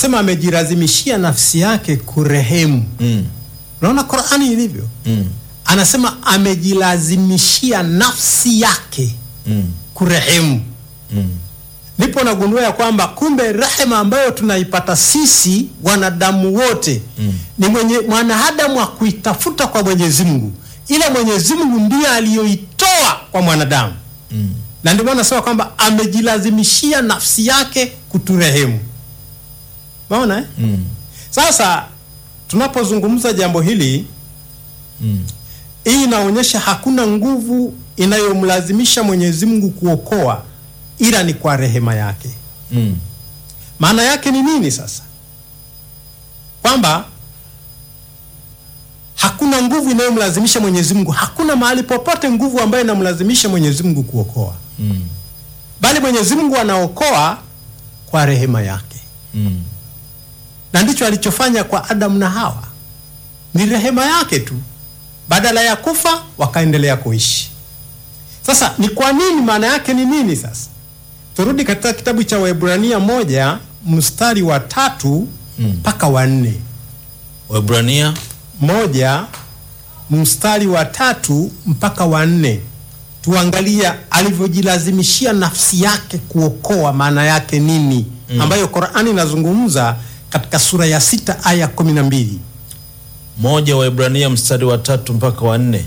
anasema amejilazimishia nafsi yake kurehemu. mm. Unaona Qur'ani ilivyo, Mm. anasema amejilazimishia nafsi yake Mm. kurehemu. Mm. Ndipo nagundua ya kwamba kumbe rehema ambayo tunaipata sisi wanadamu wote Mm. ni mwenye mwanadamu wa kuitafuta kwa Mwenyezi Mungu, ila Mwenyezi Mungu ndiye aliyoitoa kwa mwanadamu, Mm. na ndio maana nasema kwamba amejilazimishia nafsi yake kuturehemu. Umeona eh? Mm. Sasa tunapozungumza jambo hili, Mm. hii inaonyesha hakuna nguvu inayomlazimisha Mwenyezi Mungu kuokoa ila ni kwa rehema yake. Mm. Maana yake ni nini sasa? Kwamba hakuna nguvu inayomlazimisha Mwenyezi Mungu, hakuna mahali popote nguvu ambayo inamlazimisha Mwenyezi Mungu kuokoa, Mm. bali Mwenyezi Mungu anaokoa kwa rehema yake, Mm. na ndicho alichofanya kwa Adamu na Hawa, ni rehema yake tu. Badala ya kufa wakaendelea kuishi. Sasa ni kwa nini? Maana yake ni nini? Sasa turudi katika kitabu cha Waebrania moja mstari wa tatu mpaka wa nne. Waebrania moja mstari wa tatu mpaka wa nne tuangalia alivyojilazimishia nafsi yake kuokoa maana yake nini ambayo Qur'ani inazungumza katika sura ya sita aya kumi na mbili moja Waebrania mstari wa tatu mpaka wa nne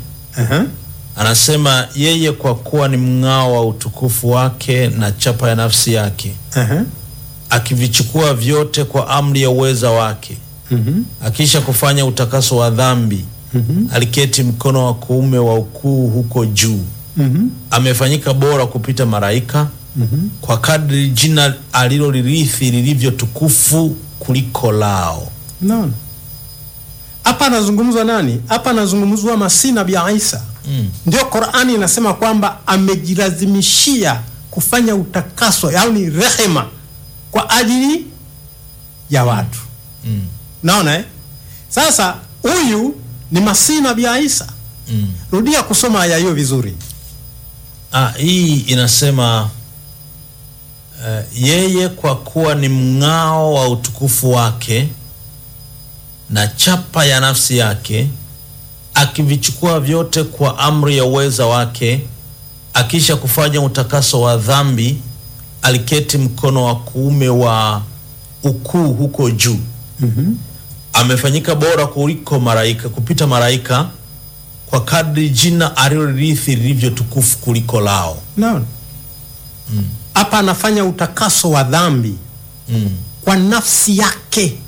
anasema yeye kwa kuwa ni mng'ao wa utukufu wake na chapa ya nafsi yake akivichukua vyote kwa amri ya uweza wake akisha kufanya utakaso wa dhambi aliketi mkono wa kuume wa ukuu huko juu amefanyika bora kupita malaika kwa kadri jina alilolirithi lilivyo tukufu kuliko lao Naona hapa anazungumzwa nani? Hapa anazungumzwa Masihi Nabii Isa. Mm. Ndio Qur'ani inasema kwamba amejilazimishia kufanya utakaso, yaani rehema kwa ajili ya watu. Mm. Naona eh? Sasa huyu ni Masihi Nabii Isa. Mm. Rudia kusoma aya hiyo vizuri. Ah, hii inasema eh, yeye kwa kuwa ni mng'ao wa utukufu wake na chapa ya nafsi yake, akivichukua vyote kwa amri ya uweza wake, akisha kufanya utakaso wa dhambi, aliketi mkono wa kuume wa ukuu huko juu. Amefanyika bora kuliko malaika, kupita malaika kwa kadri jina alilorithi lilivyo tukufu kuliko lao. Naona hapa anafanya utakaso wa dhambi Mm. kwa nafsi yake.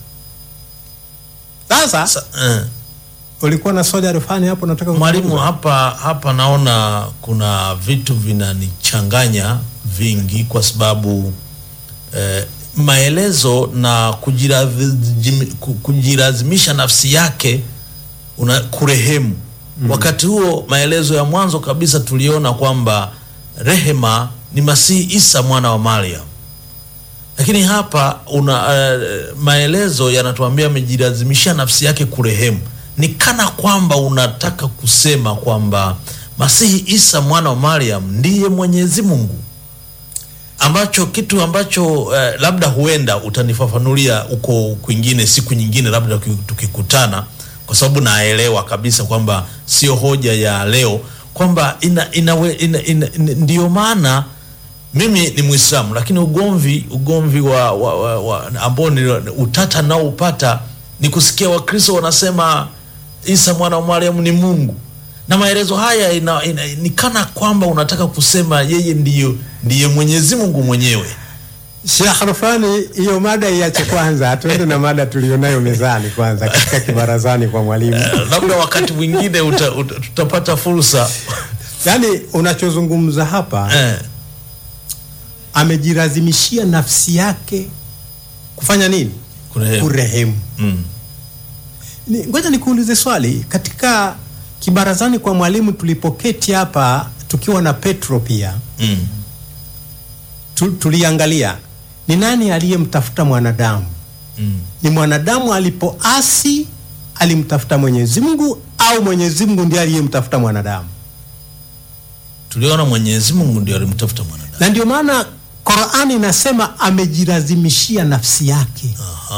Sasa Sa, eh, ulikuwa na swali alifani hapo, nataka mwalimu, kuzungumza. hapa hapa naona kuna vitu vinanichanganya vingi, kwa sababu eh, maelezo na kujirazim- ku- kujilazimisha nafsi yake una kurehemu. Wakati huo maelezo ya mwanzo kabisa tuliona kwamba rehema ni Masihi Isa mwana wa Mariam lakini hapa una uh, maelezo yanatuambia amejilazimishia nafsi yake kurehemu. Ni kana kwamba unataka kusema kwamba Masihi Isa mwana wa Mariam ndiye Mwenyezi Mungu, ambacho kitu ambacho uh, labda huenda utanifafanulia huko kwingine siku nyingine, labda tuki- tukikutana, kwa sababu naelewa kabisa kwamba sio hoja ya leo kwamba ina, inawe, ina, ina, ina, ndiyo maana mimi ni Muislamu lakini ugomvi ugomvi wa, wa, wa, wa ambao ni utata nao upata ni kusikia Wakristo wanasema Isa mwana wa Mariamu ni Mungu, na maelezo haya ina, ina, ni kana kwamba unataka kusema yeye ndiyo ndiye Mwenyezi Mungu mwenyewe. Sheikh Rufani, hiyo mada iache kwanza, tuende na mada tulionayo mezani kwanza katika kibarazani kwa mwalimu. Eh, labda wakati mwingine uta, uta, tutapata fursa Yaani unachozungumza hapa eh, amejilazimishia nafsi yake kufanya nini? kurehemu. Kurehemu. Mm, Ni- Ngoja nikuulize swali. Katika kibarazani kwa mwalimu tulipoketi hapa tukiwa na Petro pia mm, tu, tuliangalia ni nani aliyemtafuta mwanadamu. mm. Ni mwanadamu alipoasi alimtafuta Mwenyezi Mungu au Mwenyezi Mungu ndiye aliyemtafuta mwanadamu? Tuliona Mwenyezi Mungu ndio alimtafuta mwanadamu. Na ndio maana Qur'ani inasema amejilazimishia nafsi yake.